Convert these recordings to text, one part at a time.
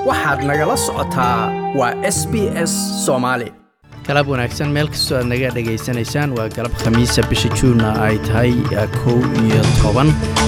waxaad nagala socotaa waa s b s soomaali galab wanaagsan meel kastoo aad naga dhegaysanaysaan waa galab khamiisa bisha juunna ay tahay kow iyo toban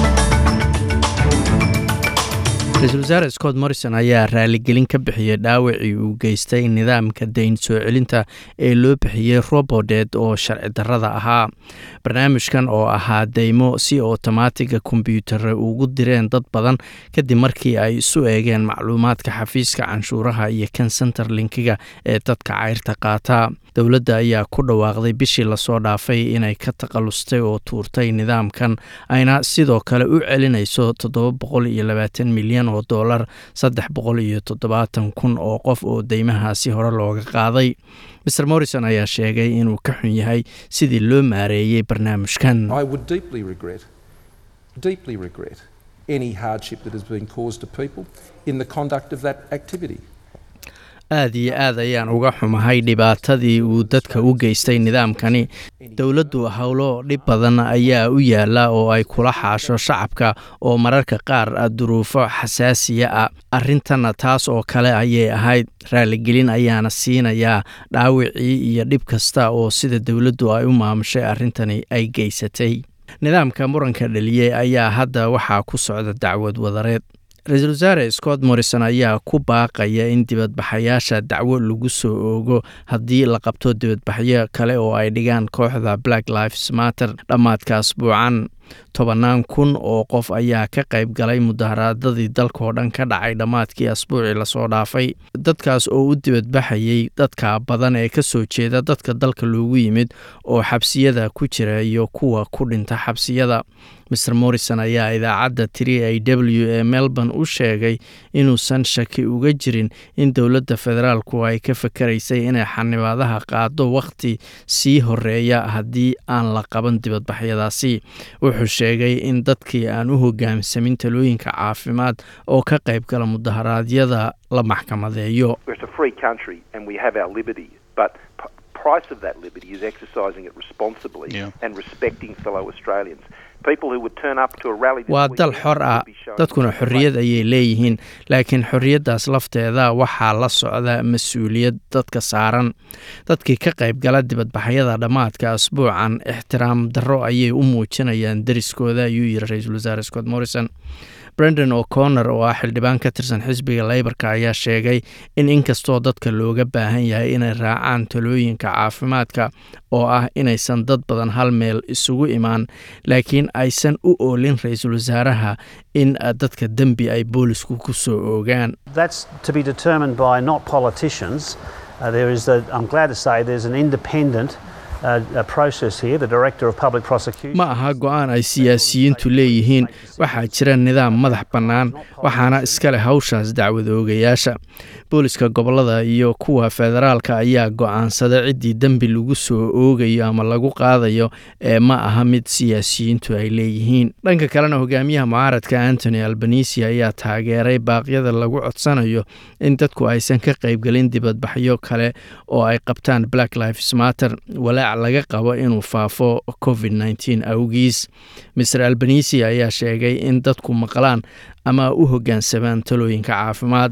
ra-iisul wasaare scott morrison ayaa raaligelin ka bixiyey dhaawacii uu geystay nidaamka dayn soo celinta ee loo bixiyey robodet oo sharci darrada ahaa barnaamijkan oo ahaa deymo si otomaatiga kombyuutare ugu direen dad badan kadib markii ay isu eegeen macluumaadka xafiiska canshuuraha iyo kan senterlinkiga ee dadka cayrta qaata dowladda ayaa ku dhawaaqday bishii lasoo dhaafay inay ka taqallustay oo tuurtay nidaamkan ayna sidoo kale u celinayso toddoba boqol iyo labaatan milyan oo dollar saddex boqol iyo toddobaatan kun oo qof oo deymahaasi hore looga qaaday maer morrison ayaa sheegay inuu ka xun yahay sidii loo maareeyey barnaamijkan aad iyo aad ayaan uga xumahay dhibaatadii uu dadka u geystay nidaamkani dowladdu howlo dhib badan ayaa u yaala oo ay kula xaasho shacabka oo mararka qaar duruufo xasaasiya ah arrintanna taas oo kale ayay ahayd raaligelin ayaana siinayaa dhaawicii iyo dhib kasta oo sida dowladdu ay u maamushay arrintani ay geysatay nidaamka muranka dhaliyey ayaa hadda waxaa ku socda dacwad wadareed ra-iisul wasaare scott morrison ayaa ku baaqaya in dibadbaxayaasha dacwo lagu soo oogo haddii la qabto dibadbaxyo kale oo ay dhigaan kooxda black lives matter dhammaadka asbuucan tobannaan kun oo qof ayaa ka qayb galay mudaharaadadii dalkaoo dhan ka dhacay dhammaadkii asbuucii lasoo dhaafay dadkaas oo u dibadbaxayey dadka badan ee ka soo jeeda dadka dalka loogu yimid oo xabsiyada ku jira iyo kuwa ku dhinta xabsiyada maer morrison ayaa idaacadda tiri a w ee melbourne u sheegay inuusan shaki uga jirin in dowladda federaalku ay ka fakaraysay inay xanibaadaha qaado wakhti sii horeeya haddii aan la qaban dibadbaxyadaasi wuxuu sheegay in dadkii aan u hogaamsamin talooyinka caafimaad oo ka qayb gala mudaharaadyada la maxkamadeeyo waa dal xor ah dadkuna xorriyad ayay leeyihiin laakiin xorriyaddaas lafteeda waxaa la socda mas-uuliyad dadka saaran dadkii ka qayb gala dibadbaxyada dhammaadka asbuucan ixtiraam darro ayay u muujinayaan deriskooda ayuu yiri ra-iisul wasaare scott morrison brendon o'connor oo ah xildhibaan ka tirsan xisbiga leybarka ayaa sheegay in inkastoo dadka looga baahan yahay inay raacaan talooyinka caafimaadka oo ah inaysan dad badan hal meel isugu imaan laakiin aysan u oolin ra-iisul wasaaraha in dadka dembi ay boolisku ku soo oogaan ma aha go-aan ay siyaasiyiintu leeyihiin waxaa jira nidaam madax bannaan waxaana iska leh hawshaas dacwad oogayaasha booliska gobolada iyo kuwa federaalka ayaa go-aansada ciddii dembi lagu soo oogayo ama lagu qaadayo ee ma aha mid siyaasiyiintu ay leeyihiin dhanka kalena hogaamiyaha mucaaradka antony albanisi ayaa taageeray baaqyada lagu codsanayo in dadku aysan ka qaybgelin dibadbaxyo kale oo ay qabtaan black lives matter walaac laga qabo inuu faafo covid nteen awgiis maer albanisi ayaa sheegay in dadku maqlaan ama u hoggaansamaan talooyinka caafimaad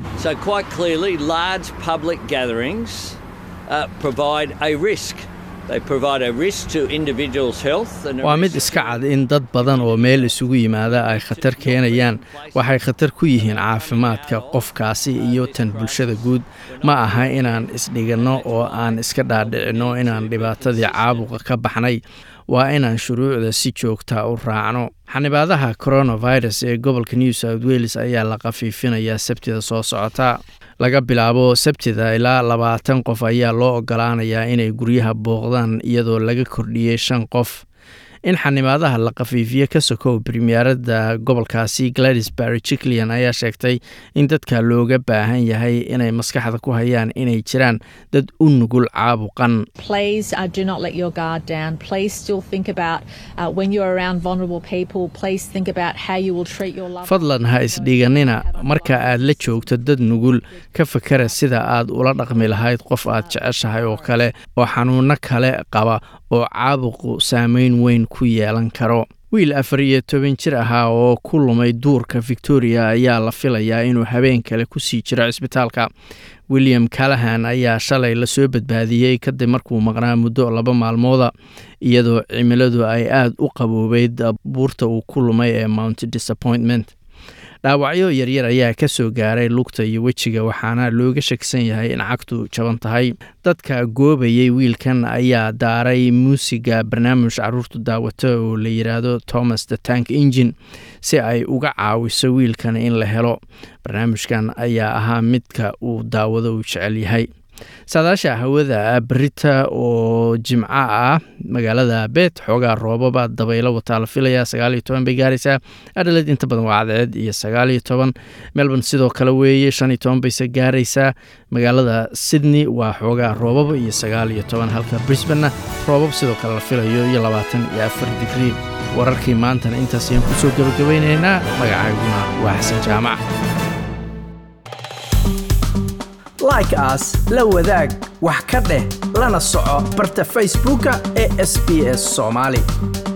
waa mid iska cad in dad badan oo meel isugu yimaada ay khatar keenayaan waxay khatar ku yihiin caafimaadka qofkaasi iyo tan bulshada guud ma aha inaan isdhiganno oo aan iska dhaadhicinno inaan dhibaatadii caabuqa ka baxnay waa inaan shuruucda si joogta u raacno xanibaadaha coronavirus ee gobolka new south wales ayaa la khafiifinayaa sabtida soo socota laga bilaabo sabtida ilaa labaatan qof ayaa loo ogolaanayaa inay guryaha booqdaan iyadoo laga kordhiyey shan qof in xanimaadaha la khafiifiye ka sokow premierada gobolkaasi gladys barry jiclian ayaa sheegtay in dadka looga baahan yahay inay maskaxda ku hayaan inay jiraan dad u nugul caabuqan fadlan ha isdhiganina marka aad la joogto dad nugul ka fakara sida aad ula dhaqmi lahayd qof aad jeceshahay oo kale oo xanuuno kale qaba oo caabuqu saameyn weyn ku yeelan karo wiil afar iyo toban jir ahaa oo ku lumay duurka victoria ayaa la filayaa inuu habeen kale kusii jiro cisbitaalka william callahan ayaa shalay lasoo badbaadiyey kadib markuu maqnaa muddo laba maalmooda iyadoo cimiladu ay aada u qaboobeyd buurta uu ku lumay ee mount disappointment dhaawacyo yaryar ayaa ka soo gaaray lugta iyo wejiga waxaana looga shakisan yahay in cagtu jaban tahay dadka goobayay wiilkan ayaa daaray muusiga barnaamij caruurtu daawata oo la yidhaahdo thomas the tank engine si ay uga caawiso wiilkan in la helo barnaamijkan ayaa ahaa midka uu daawado uu jecel yahay saadaasha hawada berita oo jimco ah magaalada beet xoogaa roobaba dabaylo wataa la filaya sagaaliyo toban bay gaaraysaa adhaled inta badan waa cadceed iyo sagaaliyo toban melbourne sidoo kale weeye shan iyo toban bayse gaaraysaa magaalada sydney waa xoogaa roobaba iyo sagaaliyo toban halka brisbanna roobab sidoo kale la filayo iyo labaatan iyo afar digrii wararkii maantana intaas ayaan kusoo gabagabeynaynaa magacayguna waa xasan jaamac like aas la wadaag wax ka dheh lana soco barta facebooka ee sb s soomaali